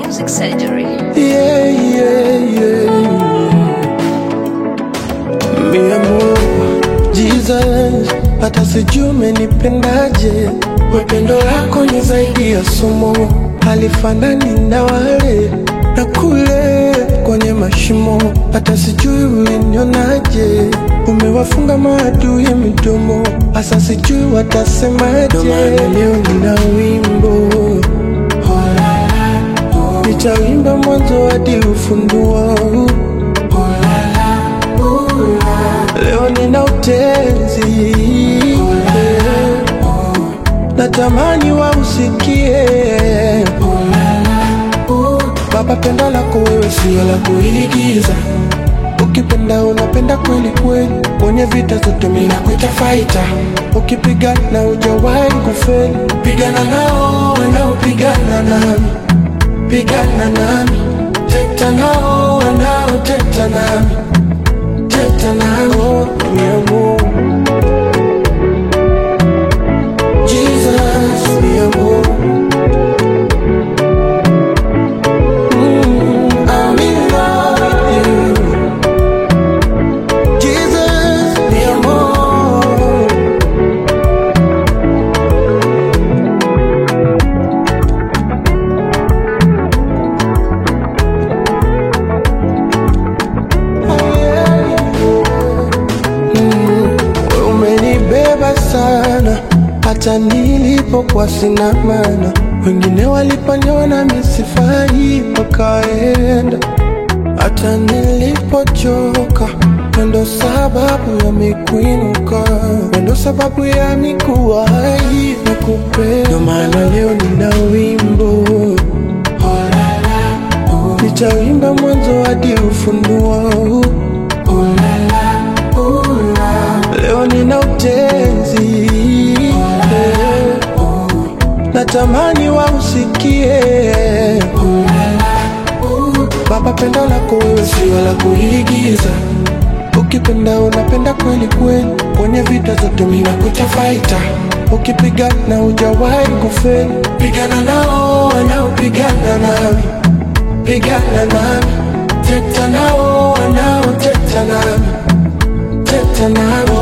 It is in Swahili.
Music Surgery. Yeah, yeah, yeah. Mi amor, Jesus, hata sijui umenipendaje. Wependo lako ni zaidi ya somo, halifanani na wale na kule kwenye mashimo. Hata sijui ulinionaje, umewafunga maadui midomo, hasa sijui watasemaje. Ndo maana leo nina wimbo nitawimba mwanzo hadi ufunduo. Leo nina utenzi, natamani wausikie. Baba, pendo lako wewe sio la kuigiza, ukipenda unapenda kweli kweli, kwenye vita zote mimi nakuita fighter, ukipigana hujawahi kufeli, pigana nao wanaopigana nami pigana nami, teta nao wanaoteta nami, teta nao mi amor. Jesus, mi amor. Mm, I'm in love with you. Jesus, mi amor. Wewe umenibeba sana hata nilipokuwa sina maana, wengine waliponiona misifai wakaenda, hata nilipochoka wendo sababu ya mikuinuka, wendo sababu ya mikuwahi na kupenda. Ndio maana leo nina wimbo nitawimba mwanzo hadi ufunuo. Leo nina utenzi natamani wausikie. Baba, pendo lako wewe sio la kuigiza, ukipenda unapenda kweli kweli, kwenye vita zote mimi nakuita fighter, ukipigana hujawahi kufeli, pigana nao wanaopigana nami, pigana nami, teta nao wanaoteta nami, teta nami